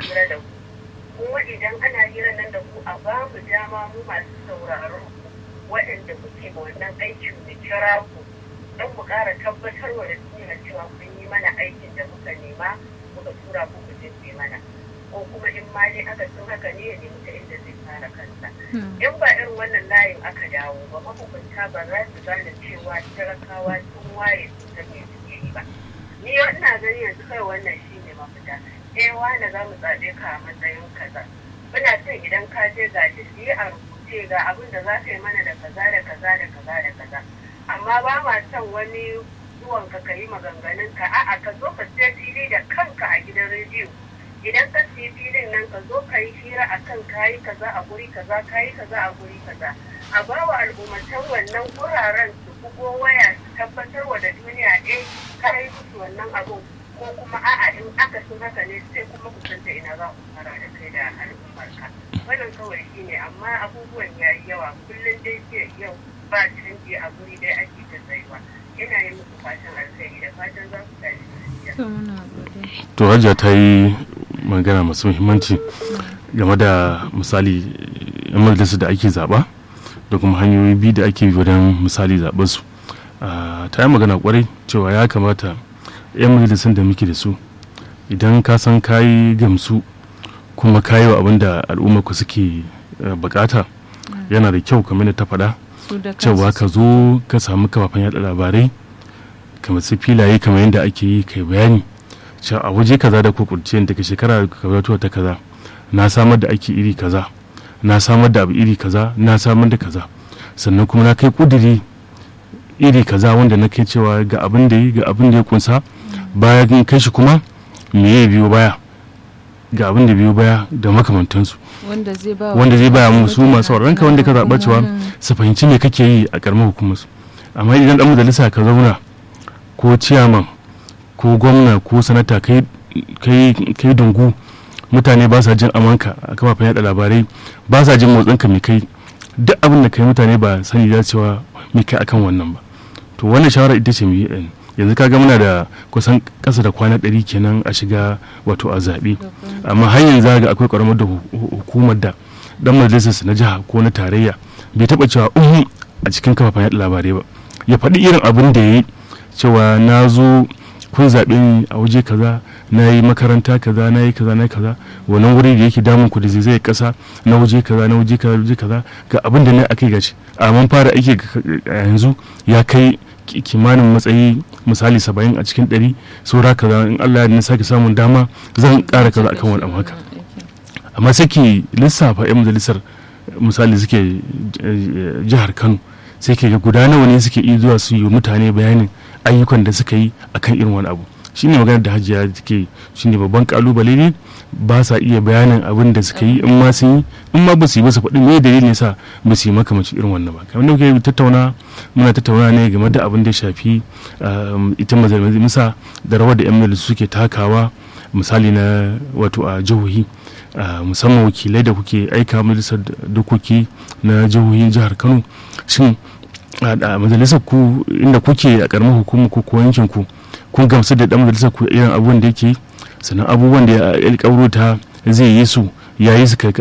hira da ku kuma idan ana hira nan da ku a ba mu dama mu masu sauraron ku waɗanda kuke ma wannan aikin mu kira ku don mu ƙara tabbatarwa da duniya cewa kun yi mana aikin da muka nema muka tura ku ku je mana ko kuma in ma dai aka sun haka ne ya nemi ta inda zai fara kansa in ba irin wannan layin aka dawo ba mahukunta ba za su gane cewa talakawa sun waye su ta me suke yi ba ni ina gani yanzu kai wannan shi ne mafita eh wani za mu zaɓe ka a matsayin kaza muna son idan ka je ga shi a rubuce ga abin da za ka yi mana da kaza da kaza da kaza da kaza amma ba ma son wani zuwan ka ka yi maganganun ka a'a ka zo ka sai fili da kanka a gidan rediyo idan ka siyi filin nan ka zo ka yi hira a kan kayi kaza a guri kaza kayi kaza a guri kaza a ba wa al'ummatan wannan guraren su bugo waya su tabbatar wa da duniya eh ka yi musu wannan abun ko kuma a'a in aka sun haka ne sai kuma ku san ina za ku fara da kai da al'ummarka wannan kawai shi ne amma abubuwan ya yi yawa kullum dai ke yau ba canji a guri dai ake ta tsayuwa ina yi muku fatan alkhairi da fatan za ku tashi to hajja ta yi magana masu muhimmanci game da misali yan majalisar da ake zaba da kuma hanyoyi biyu da ake wajen misali zaɓen su ta yi magana kwarai cewa ya kamata yan majalisar da muke da su idan ka san kayi gamsu kuma kayi wa abin da al'ummarku suke bukata yana da kyau kamar da ta faɗa cewa ka zo ka samu kafafen yada labarai kamar su filaye kamar yadda ake yi kai bayani cewa a waje kaza da kukurce daga shekara kaza ta kaza na samar da aiki iri kaza na samar da abu iri kaza na samar da kaza sannan kuma na kai kuduri iri kaza wanda na kai cewa ga abin da yi ga abin da ya kunsa bayan kai shi kuma me ya biyo baya ga abin da biyo baya da makamantansu wanda zai baya mu su masu ranka wanda ka zaɓa cewa su fahimci me kake yi a ƙaramar hukumar su amma idan dan majalisa ka zauna ko ciyaman ko gwamna ko sanata kai dungu mutane ba sa jin amanka a kafafen yada labarai ba sa jin motsinka mai kai duk abin da kai mutane ba sani da cewa mai kai akan wannan ba to wannan shawara ita ce mu yanzu kaga muna da kusan kasa da kwana ɗari kenan a shiga wato a zaɓe amma har yanzu ga akwai ƙaramar da hukumar da dan majalisar na jiha ko na tarayya bai taɓa cewa uhu a cikin kafafen yada labarai ba ya faɗi irin abin da ya yi cewa na zo kun zaɓe ni a waje kaza na yi makaranta kaza na yi kaza na yi kaza wannan wuri da yake damun ku da zai kasa na waje kaza na waje kaza waje kaza ga abin da na akai gaci a man fara aiki yanzu ya kai kimanin matsayi misali saba'in a cikin ɗari saura kaza in Allah ya sake samun dama zan ƙara kaza akan wani abu haka amma sai ke lissafa 'yan majalisar misali suke jihar Kano sai ke ga guda nawa ne suke iya zuwa su yi mutane bayanin ayyukan da suka yi akan irin wani abu shine maganar da hajiya take shine babban kalubale ne ba sa iya bayanin abin da suka yi in ma sun yi in ma ba su yi ba su faɗi me dalilin sa ba su yi makamancin irin wannan ba kamar da muke tattauna muna tattauna ne game da abin da ya shafi ita majalisa da rawar da yan majalisu suke takawa misali na wato a jihohi musamman wakilai da kuke aika majalisar dokoki na jihohin jihar kano shin a majalisar ku inda kuke a karamar hukumar ku ko yankin ku kun gamsu da dan majalisar ku irin abubuwan da yake sannan abubuwan da ya alƙawaro ta zai yi su ya yi su